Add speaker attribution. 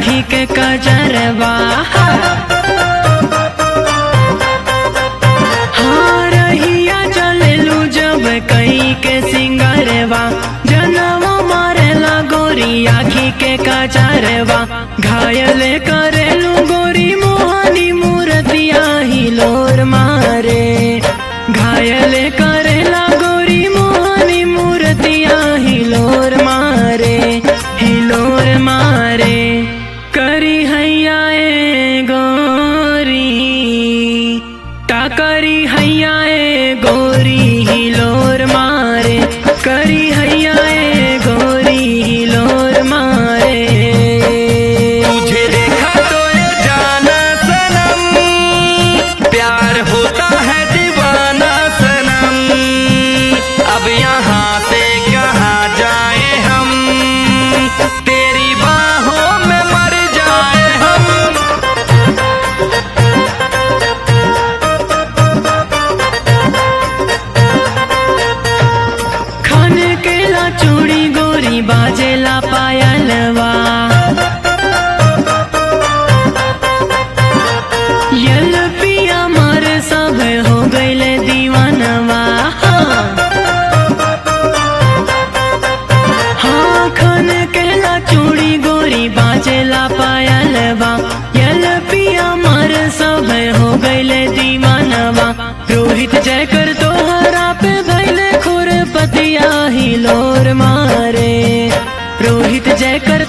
Speaker 1: आखी के कजरवा हाँ रहिया चलेलू जब कई के सिंगरवा जनवा मारेला गोरी आखी के कजरवा घायल करेलू गोरी मोहनी मूर्तिया हिलोर मारे घायल करेला गोरी मोहनी मूर्तिया हिलोर मारे हिलोर मारे करी हैया ए गोरी ता करी हैया ए गोरी हिलोर मारे करी हैया ए गोरी हिलोर मारे
Speaker 2: तुझे देखा तो ये जाना सनम प्यार होता है दीवाना सनम अब यहाँ से कहाँ जाए हम तेरी बाहों में मर जाए हम
Speaker 1: खान केला चूड़ी गोरी बाजेला पायलवा यल पिया मर सब हो गईले दीवानवा हाँ खान केला चूड़ी गोरी बाजेला पायलवा यल पिया मर सब हो गईले दीवानवा रोहित जय कर तोहरा पे भैले खुरपतिया हिलोर मारे रोहित जय कर